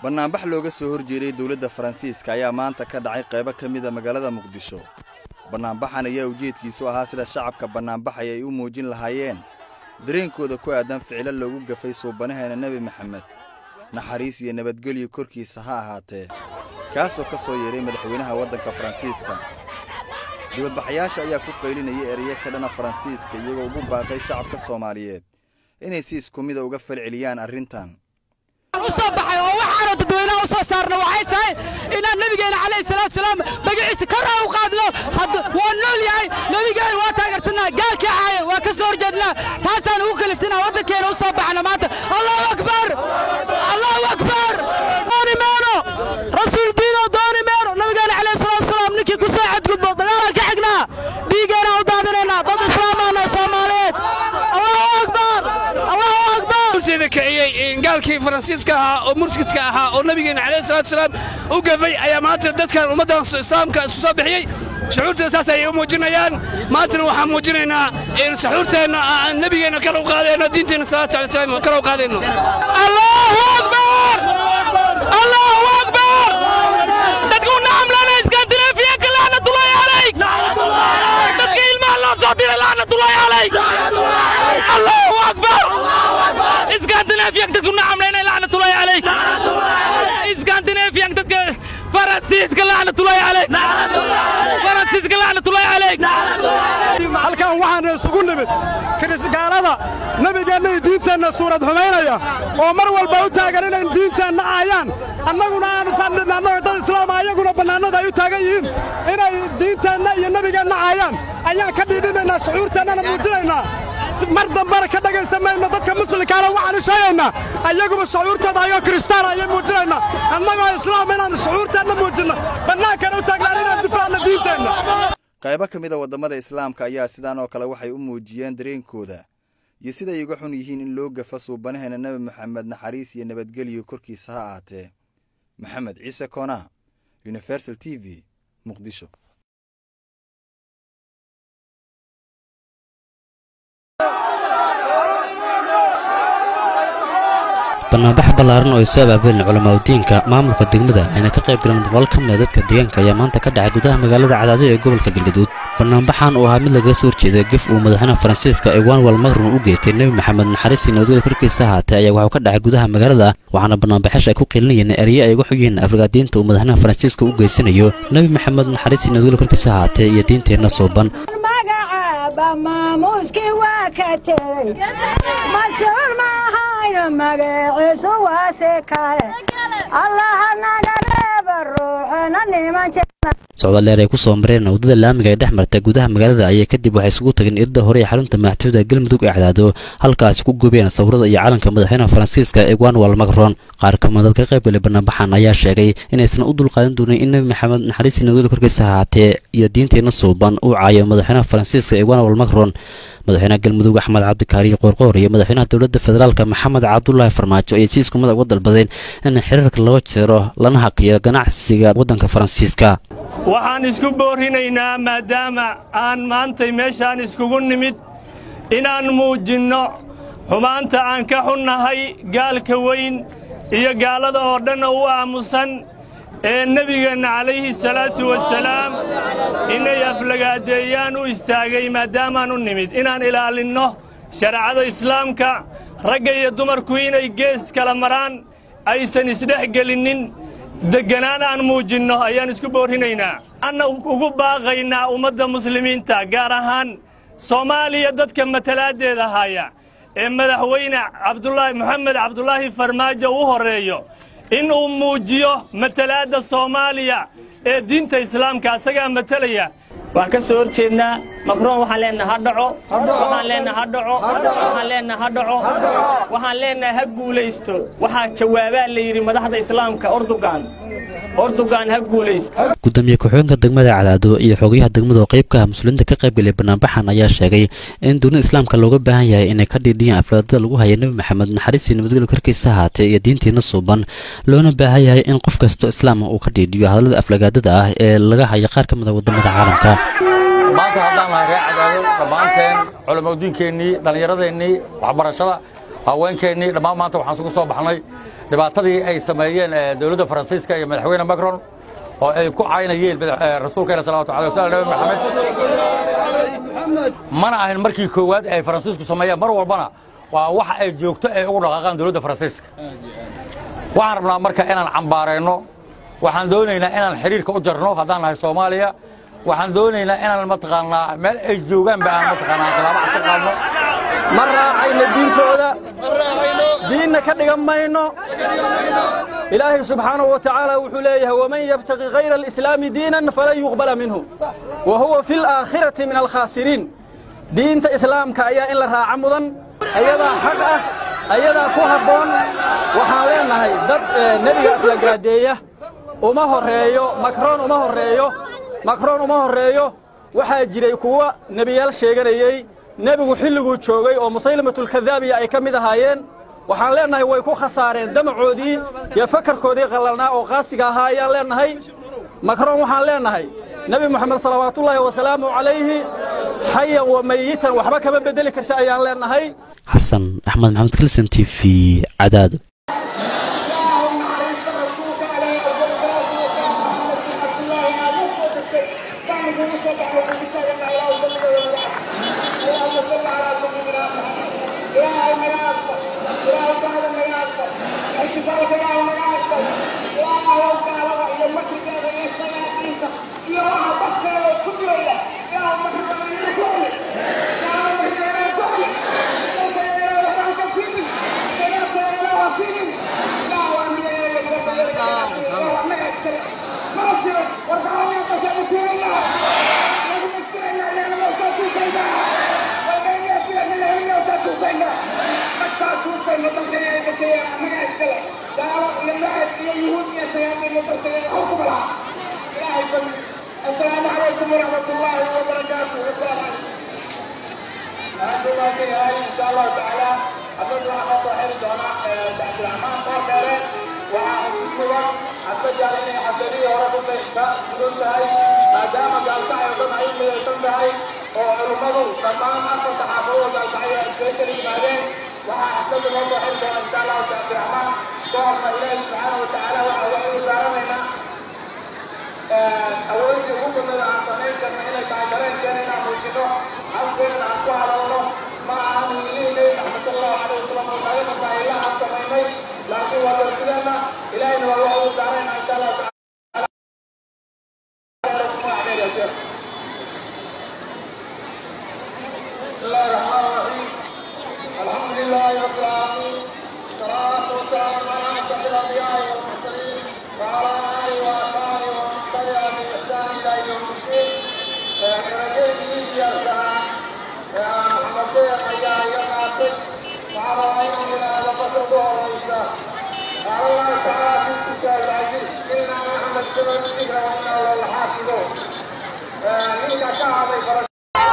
bannaanbax looga soo horjeeday dowladda faransiiska ayaa maanta ka dhacay qaybo ka mida magaalada muqdisho bannaanbaxan ayaa ujeedkiisu ahaa sida shacabka bannaanbaxay ay u muujin lahaayeen dareenkooda ku aadan ficilo loogu gafay suubanaheena nebi maxamed naxariis iyo nabadgelyo korkiisa ha ahaatee kaasoo ka soo yeeray madaxweynaha waddanka faransiiska dibadbaxayaasha ayaa ku qaylinaya ereyo ka dhana faransiiska iyagoo ugu baaqay shacabka soomaaliyeed inay si isku mida uga falceliyaan arrintan usoo baxay oo waxaana dadweynaha u soo saarna waxay tahay inaan nebigeena calayhi salaatu salaam magaciisa kor u qaadno waa nool yahay nebigeena waa taageersanaa gaalkii caaya waa ka soo horjeednaa taasaan ugu kaliftinaa waddankeena u soo baxna maanta allahu akbar allahu akbar dooni meeno rasuul diino dooni meeno nebigeena calayhi salaatu salaam ninkii ku soo xadgudbo dagaalaan ka xignaa dhiigeena u daadinaynaa dad islaamaana soomaaliyeed allahu akbar allahu akbar kiciyey gaalkii faransiiska ahaa oo murtidka ahaa oo nabigeena calayhi salaatu salaam u gafay ayaa maanta dadkan ummaddan islaamka isu soo bixiyey shucuurteeda saas ayay u muujinayaan maantana waxaan muujinaynaa in saxuurteenna aan nebigeenna kala u qaadayno diinteenna salaatu alay salaam kala u qaadayno allahu akbar allahu akbar dadka u nacamlana iskandinafiyanka lacnatullahi calayk dadka ilmaha loo soo diray lacnatullahi calayk allahu akbar iskandinafiyank dadka u nacamlayna lacnatullahi calayk iskandinafiyank dadka faransiiska lacnatullahi calayk faransiiska lacnatullahi calayk halkan waxaana isugu nimid kirisgaalada nebigeenna iyo diinteenna suurad xumaynaya oo mar walba u taagan inay diinteenna aayaan annaguna aanu fadhin annaga dad islaama ayaguna bannaanada ay u taagan yihiin inay diinteenna iyo nebigeenna aayaan ayaan ka dhiidhinaynaa shucuurteennana muujinaynaa mar dambena ka dhagaysan mayno dadka muslimkaana waxaanu sheegaynaa ayaguba shucuurtooda ayoo kiristaan ayay muujinaynaa annagoo islaam inaannu shucuurteenna muujinno bannaankana u taagnaan inaan difaacno diinteenna qaybo ka mida waddamada islaamka ayaa sidaan oo kale waxay u muujiyeen dareenkooda iyo siday uga xun yihiin in loo gafa suubanaheena nebi moxamed naxariis iyo nabadgelyo korkiisa ha ahaatee maxamed ciise koonaa universal t v muqdisho bannaanbax ballaaran oo ay soo abaabuleen culamaadudiinka maamulka degmada ayna ka qayb galeen boqolaal ka mida dadka deegaanka ayaa maanta ka dhacay gudaha magaalada cadaado ee gobolka galgaduud bannaanbaxan oo ahaa mid lagaga soo horjeeda gef uu madaxweynaha faransiiska ewanwal makrun u geystay nebi maxamed naxariisii nabadgelya korkiisa ahaatee ayaa waxuu ka dhacay gudaha magaalada waxaana bannaanbaxasha ay ku qilinayeen erye ay uga xogyihiin afrikaadiinta uu madaxweynaha faransiiska u geysanayo nebi maxamed naxariisii nabadgelya korkiisa ahaatee iyo diinteenna suuban maamuuskii waa ka tegey mas-uul maahayno magaciisu waase kale allaha naga reeba ruuxena niman socdaal dheer ay ku soo mareen waddada laamiga ee dhex marta gudaha magaalada ayay kadib waxay isugu tageen irda hore ee xarunta madaxtooyada galmudug ee cadaado halkaasi ku gubeen sawirada iyo calanka madaxweynaha faransiiska ewanwal macron qaar kamid dadka qaybgalay bannaanbaxan ayaa sheegay inaysan u dulqaadan doonin in nebi maxamed naxariisii nabadgelya korkiisa ahaatee iyo diinteenna suuban uu caayo madaxweynaha faransiiska ewanwal macron madaxweynaha galmudug axmed cabdikaariyo qoorqoor iyo madaxweynaha dowladda federaalka maxamed cabdulaahi farmaajo ayay si isku mid uga dalbadeen in xiriirka loo jeero lana hakiyo ganacsiga waddanka faransiiska waxaan isku boorrinaynaa maadaama aan maantay meeshaan iskugu nimid inaan muujinno xumaanta aan ka xunnahay gaalka weyn iyo gaalada oo dhan u aamusan ee nebigeenna calayhi salaatu wasalaam inay aflagaadeeyaan u istaagay maadaamaan u nimid inaan ilaalinno shareecada islaamka ragga iyo dumarku inay gees kala maraan aysan isdhex gelinnin degganaan aan muujinno ayaan isku boorrinaynaa anna ugu baaqaynaa ummadda muslimiinta gaar ahaan soomaaliya dadka matalaaddeeda haya ee madaxweyne cabdulaahi moxamed cabdulaahi farmaajo u horreeyo in uu muujiyo matalaadda soomaaliya ee diinta islaamka asagaa matalaya waan ka soo hor jeednaa makroon waxaan leenaha ha dhaco waxaan leenaha ha dhaco waxaan leenaha ha dhaco waxaan leenaha ha guulaysto waxaa jawaabaa la yidhi madaxda islaamka ordugan ordugan ha guulaysto gudoomiye ku-xigeenka degmada cadaado iyo xogayaha degmada oo qayb ka ah muslimiinta ka qaybgalay bannaanbaxan ayaa sheegay in dunida islaamka looga baahan yahay inay ka dhiidhiyaan aflaadada lagu haya nebi maxamed naxariistii nabadgelya korkiisa ahaatee iyo diintiina suuban loona baahan yahay in qof kastoo islaama uu ka dhiidhiyo hadallada aflagaadada ah ee laga haya qaar ka mid a waddamada caalamka maanta haddaan nahay reer cadaado dhammaanteen culamadiinkeennii dhallinyaradeennii waxbarashada haweenkeennii dhammaan maanta waxaan isugu soo baxnay dhibaatadii ay sameeyeen dowladda faransiiska iyo madaxweyne macron oo ay ku caynayeen rasuulkeena salawatu alay wasalam nabi maxamed mana ahin markii koowaad ay faransiisku sameeyeen mar walbana waa waxa ay joogto ay ugu dhaqaaqaan dowladda faransiiska waxaan rabnaa marka inaan cambaarayno waxaan doonaynaa inaan xidhiirka u jarno haddaan nahay soomaaliya waxaan doonaynaa inaan mataqaanaa meel ay joogaanba aan mataqaanaa khilaafo ka qaadno ma raacayno diinkooda diinna ka dhigan mayno ilaahay subxaanahu wa tacaala wuxuu leeyahay waman yabtaqi hayra alislaami diinan falan yuqbala minhu wa huwa fi alaakhirati min alkhaasiriin diinta islaamka ayaa in la raaca mudan ayadaa xaq ah ayadaa ku habboon waxaan leennahay dad nebiga aflagaadeeya uma horreeyo makroon uma horreeyo makroon uma horreeyo waxaa jiray kuwa nebiyaal sheeganayey nebigu xilliguu joogay oo musaylimatulkadaabiya ay ka mid ahaayeen waxaan leennahay way ku khasaareen damacoodii iyo fakarkoodii qallalnaa oo qaasiga ahaa ayaan leennahay makroon waxaan leennahay nebi moxamed salawaatullaahi wasalaamu calayhi xayan wa mayitan waxba kama beddeli karta ayaan leennahay xasan axmed maxamed kilson t v cadaado السلام عليكم ورحمة الله وبركاته والسلام عليكم. أنتم إن شاء الله تعالى أبدو أن أطهر دونا تحت الأعمال قوة وأعطيكم أتجعل إني حسني ورقم إنسان بدون تهي ما دام قال تعالى ضمن أي من التنبهي وعلمه تمام أصل تحافظ قال تعالى الشيطان بعدين وأعتقد أن أطهر دونا إن شاء الله تحت الأعمال قوة إليه سبحانه وتعالى وأعوذ بارمنا awoodii ugu badnada aan samayn karna inay tahay dareenkeena inaan muujino afkeena aan ku hadalno ma ahan wiilihii nebi maxamed sallallahu alayhi wasalam oo naga masaa'ila aan samaynay laakiin waa darsideenna ilaahayna waa waxa uu saarayna insha allah tacaala بسم الله الرحمن الرحيم الحمد لله رب العالمين والصلاة والسلام على أشرف الأنبياء والمرسلين وعلى آله وأصحابه ومن تبعهم بإحسان إلى يوم الدين كرجل يا محمد يا يا ناصر وعلى آله إلى لفظ الله والإسلام قال الله تعالى في الكتاب العزيز إنا محمد كما الذكر وإنا له لحافظون منك كعب فرج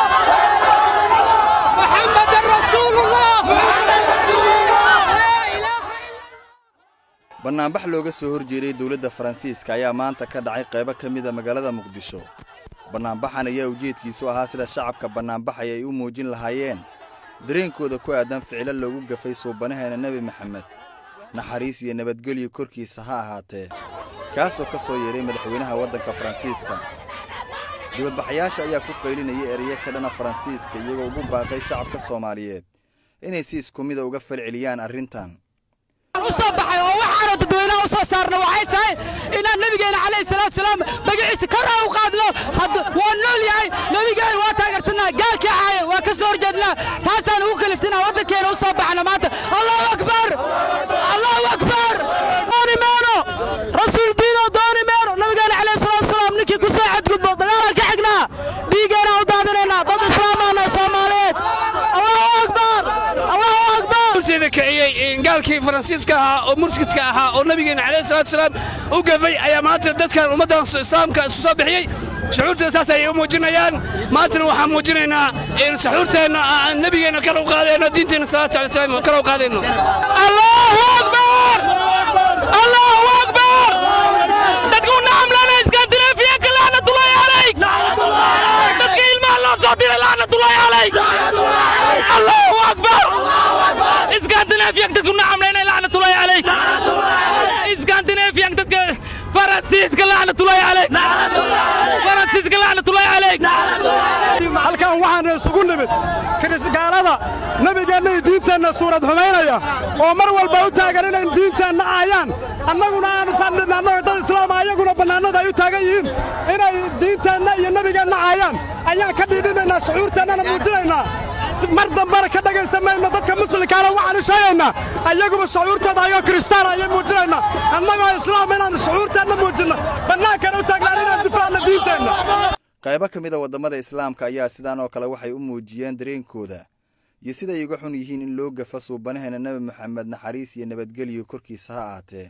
محمد رسول الله محمد رسول الله لا إله bannaanbax looga soo horjeeday dowladda faransiiska ayaa maanta ka dhacay qaybo ka mida magaalada muqdisho bannaanbaxan ayaa ujeedkiisu ahaa sida shacabka bannaanbaxay ay u muujin lahaayeen dareenkooda ku aadan ficilo loogu gafay suubanaheena nebi maxamed naxariis iyo nabadgelyo korkiisa ha ahaatee kaasoo ka soo yeeray madaxweynaha waddanka faransiiska dibadbaxayaasha ayaa ku qaylinaya ereyo ka dhana faransiiska iyagoo ugu baaqay shacabka soomaaliyeed inay si isku mida uga falceliyaan arrintan u soo baxay oo waxaanu dadweynaha u soo saarna waxay tahay inaan nabigeena calayhi salaatu salaam magaciisa kor aan u qaadno waa nool yahay nabigeena waa taageersanaa gaalkii caaya waa ka soo horjeednaa taasaan ugu kaliftinaa waddankeena u soo baxna maanta allahu akbar allahu akbar dooni meeno rasuul diino dooni meeno nabigeena calayhi salaatu salaam ninkii ku soo xadgudbo dagaalaan ka xignaa dhiigeena u daadinaynaa dad islaamaana soomaaliyeed allahu akbar allahu akbar horteeda kiciyey gaalkii faransiiska ahaa oo murtidka ahaa oo nabigeena calayhi salaatu salaam u gafay ayaa maanta dadkan ummaddan islaamka isu soo bixiyey shucuurteeda saas ayay u muujinayaan maantana waxaan muujinaynaa in shucuurteenna aan nabigeena kala u qaadayno diinteenna salaatu alay salaam kala u qaadayno allahu akbar allahu akbar dadku nacamlana iskandinafiyanka laanatullahi calayk dadka ilmaha loo soo diray laanatullahi calayk allahu akbar iskandinafiyanka iskandinafiyan dadku nacamlayna lacnatullaahi calayk iskandinafiyan dadka faransiiska lacnatullaahi calayk faransiiska lacnatullaahi calayk halkan waxaan isugu nimid kirisgaalada nebigeenna iyo diinteenna suurad xumaynaya oo mar walba u taagan inay diinteenna aayaan annaguna aanu fadhin annagoo dad islaama ayaguna bannaanada ay u taagan yihiin inay diinteenna iyo nebigeenna aayaan ayaan ka dhiidhinaynaa shucuurteennana muujinaynaa mar dambena ka dhagaysan mayno dadka muslimkaana waxaanu sheegaynaa ayaguba shucuurtooda ayoo kristaan ayay muujinaynaa annagoo islaam inaan shucuurteenna muujinno bannaankana u taagnaan inaan difaacno diinteenna qaybo ka mid a waddamada islaamka ayaa sidaan oo kale waxay u muujiyeen dareenkooda iyo siday uga xun yihiin in loo gafa suubanaheena nebi moxamed naxariis iyo nabadgelyo korkiisa ha aatee